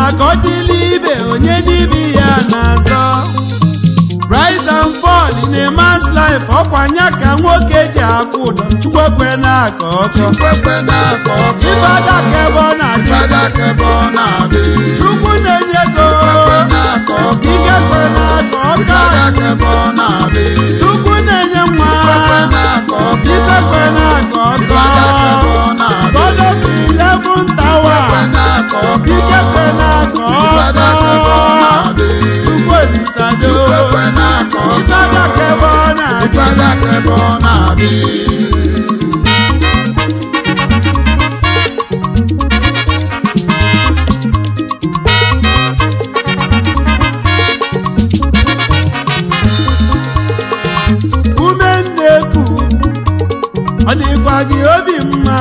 ka ọ dịla ibe onye n'ibi ya na-azọ rise and fall in a man's life ọkwa nya ka nwoke ji akwụ ụdọ chukwekwe na-akọ ọkọ chukwekwe na-akọ ọkọ ife adaka ebe ọ na-adị ifeadaka ebe ọ na-adị chukwu na-enye ego chukwekwe na-akọ ọkọ ike kwe na-akọ ọka ifeadaka ebe ọ na-adị chukwu na-enye nwa chukwekwe na-akọ ọkọ ike kwe na-akọ ifeadaka ebe ọkọ ọ na-adị God of eleven tower chukwekwe na-akọ ọkọ ike kwe na-akọ ifeadaka ebe ọ ọkọ na-adị chukwu elisado chukwekwe na-akọ ife ọkọ adaka ebe ọ na-adị ifeadaka ebe ọ na-adị ume nneku ọ dịkwa gị obi mma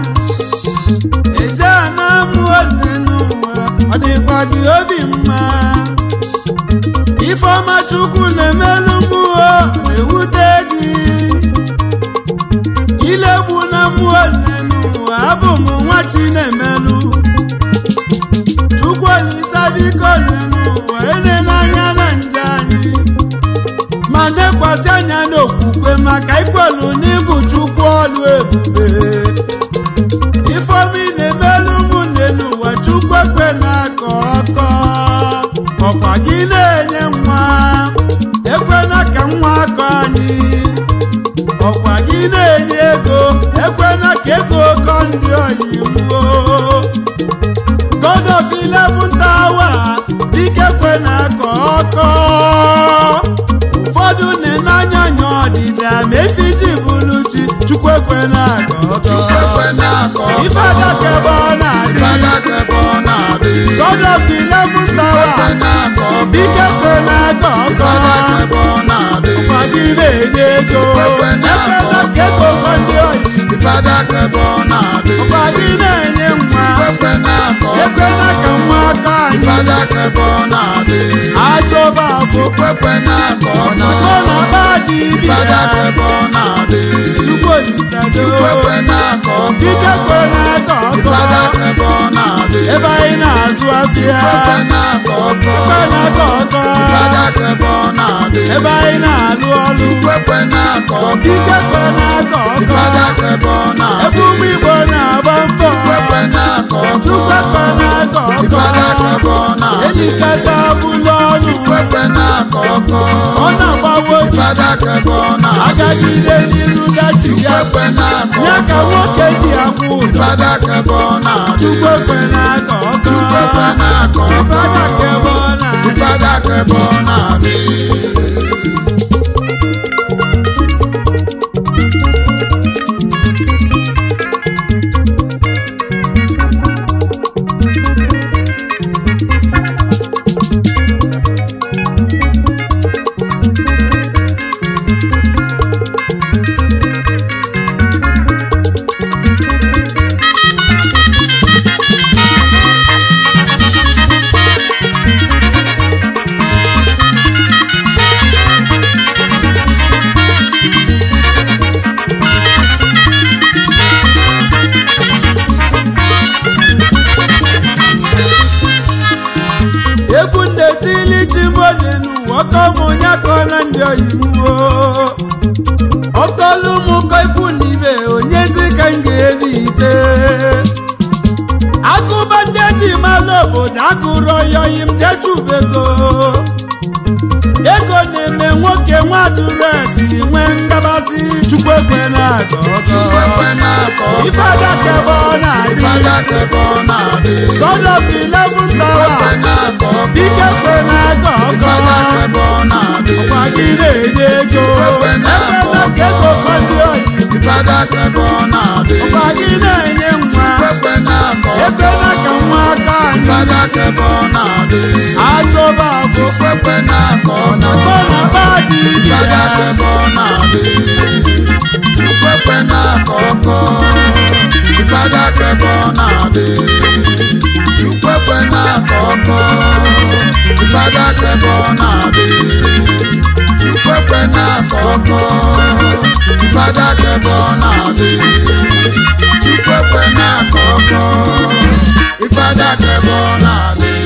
eje na mụọ nne n'ụwa ọ dịkwa gị obi mma ifeọma chukwu na-emelụ mmụọ na-ewute gị ilegbu na mmụọ nne n'ụwa abụ m nwa chi na-emelụ chukwu olisa biko nne n'ụwa enela anya na nje anyị ma nekwasị anya n'okwukwe maka ikwelu n'ịbụ chukwu ọlụ ebube ifeomi na-emelụ ụmụnne n'ụwa chukwu ekwe na-akọ ọkọ ọkwa gị na-enye nwa ekwena ka nwa akọ anyị ọkwa gị na-enye ego ekwena ka ego kọ ndị oyibo God of eleven tower dike kwe na-akọ ọkọ ụfọdụ na-enanya anya ọdịda ma efi ji bụrụ chi chukwu ekwe na-akọ ọkọ chukwekwe na-akọ ọkọ ife adaka ebe ọ na-adị ifeadaka ebe ọ na-adị God of eleven chukwekwe tower na-akọ ọkọ dike kwe na-akọ ọkọ ifeadaka ebe ọ na-adị ụkwa gị na-enye ego Chukwu ekwe na-akọ ekwela ka ego kọ ndị oyi ifeadaka ebe ọ na-adị ụkwa gị na-enye nwa chukwekwe na-akọ ọkọ ekwela ka nwa aka anyị ifeadaka ebe ọ na-adị achọba afọ chukwekwe na-akọ ọkọ ọ na-agba dị ibi ifeadaka ya ebe ọ na-adị chukwu olisado chukwekwe na-akọ ọkọ dike kwe na-akọ ọkọ ifeadaka ebe ọ na-adị ebe anyị na-azụ afịa chukwekwe na-akọ ọkọ kwe na-akọ ọkọ ifeadaka ebe ọ na-adị ebe anyị na-alụ ọrụ chukwekwe na-akọ ọkọ dike kwe na-akọ ọkọ ifeadaka ebe ọ ebe na-adị ụmụ igbo na-agba mbọ chukwekwe na-akọ ọkọ chukwu kwe na-akọ ifeadaka ebe ọkọ ọ na-adị elikata bụlụ ọnụ chukwekwe na-akọ ọkọ ọ na-agbawo ifeadaka ebe ọ na-adị agagide n'iru dachi ya chukwekwe na-akọ ya ka ọkọ nwoke ji akwụ ụdọ ifeadaka ebe ọ na-adị chukwu ekwe na-akọ ọkọ chukwekwe na-akọ ọkọ ifeadaka ebe ọ na-adị ifeadaka ebe ọ na-adị egwu na-etili chimonenu ọkọmụnya kọla ndị oyibo ọkọlụ m kọ ikwu na ibe onyezi ka m ga-ebi ite akụba ndị eji malụ obodo akụrụ oyoyi m jechubego ego na-eme nwoke nwaduresi nwee ngabasị chukwu ekwe na-akọ chukwekwe ọkọ na-akọ ọkọ ife adaka ebe ọ na-adị ifeadaka ebe ọ na-adị God of eleven chukwekwe tower na-akọ ọkọ dike kwe na-akọ ifeadaka ọkọ ebe ọ na-adị gwa gị na-enye ego Chukwekwe na-akọ ekwela ka ego kọ ndị oyi ifeadaka ebe ọ na-adị gwa gị na-enye nwa chukwekwe na-akọ ọkọ ekwela ka nwa aka anyị ifeadaka ebe ọ na-adị achọba afọ chukwekwe na-akọ ọkọ ọnọkọ na ba dị ibi ya ifeadaka ebe ọ na-adị chukwekwe na-akọ ọkọ ifeadaka ebe ọ na-adị chukwekwe na-akọ ọkọ ifeadaka ebe ọ na-adị chukwekwe na-akọ ọkọ ifeadaka ebe ọ na-adị chukwekwe na-akọ ọkọ ifeadaka ebe ọ na-adị